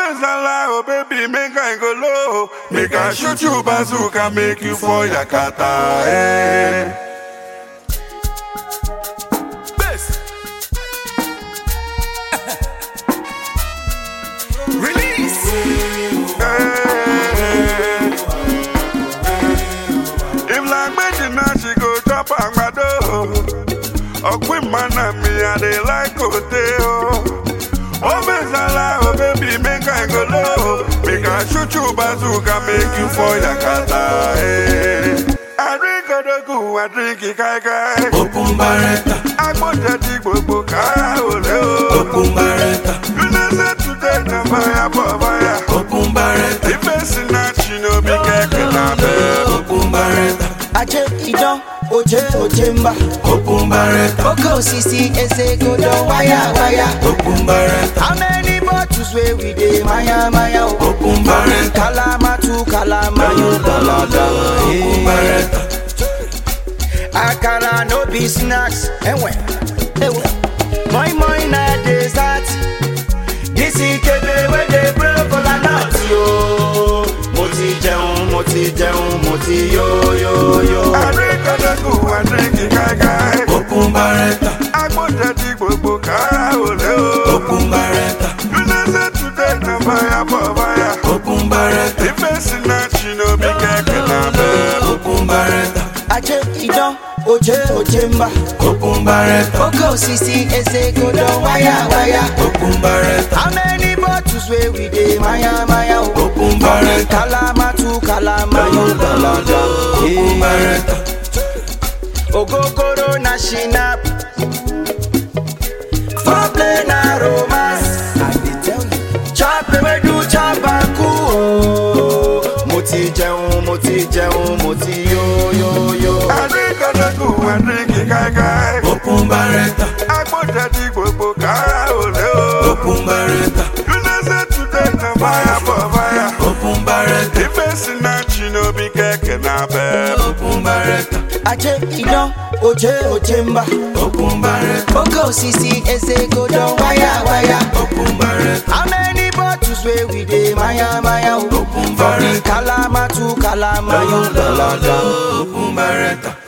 Obezala, oh baby, make I go low. Make I shoot you bazooka, make you for Yakata. Eh. Bass. Release. Eh. If like Betty now she go chop agbado. Ọ̀pìn mana mi, I dey like hotel. Obezala, oh baby, make I go low. Make I shoot you bazooka, make you for Yakata. Eh. I drink Odogu, I drink Ikaikai. Open barretta. Agbọ́njẹ ti gbogbo kára òlé o. Open barretta. United today na fire for fire. Open barretta. Ife sinach no be kẹ̀kẹ́ lábẹ́. Open barretta. Aje idan oje oje mba Open barretta. Oke osisi eze godo waya waya Open barretta. How many bottles wey we dey maya maya o? Open barretta. Kalama tu kalama yo dalada Open barretta. Akara no be snacks Enwe Ewe Moi moi na dessert This ikebe wey dey blow kola nut yo Mo ti jẹun, mo ti jẹun, mo ti yo yo yo Àríkọ́dọ́gù àdínkì káíkáí. Open barretta. Agbọ́njẹ ti gbogbo kára òlé o. Open barretta. United today na fire for fire. Open barretta. Ife sinach no be kẹ̀kẹ́ lábẹ́. Open barretta. Aje idan oje oje mba Open barretta. Oke osisi eze godo waya waya Open barretta. How many bottles wey we dey maya maya o? Open barretta. Kalama tu kalama yo dalada Open barretta. Ogogoro na shinap Foreplay na romance I dey tell you Chop ewedu chop aku o Mo ti jẹun, mo ti jẹun, mo ti yo yo yo Àríkọ́dọ́gù àdínkì káíkáí. Open barretta. Agbọ́njẹ ti gbogbo kára òlé o. Open barretta. United today na fire for fire. Open barretta. Ife sinach no be kẹ̀kẹ́ lábẹ́. Open barretta. Aje idan oje oje mba Open barretta. Oke osisi eze godo waya waya Open barretta. How many bottles wey we dey maya maya o? Open For the barretta. kalama tu kalama yo dalada Open barretta.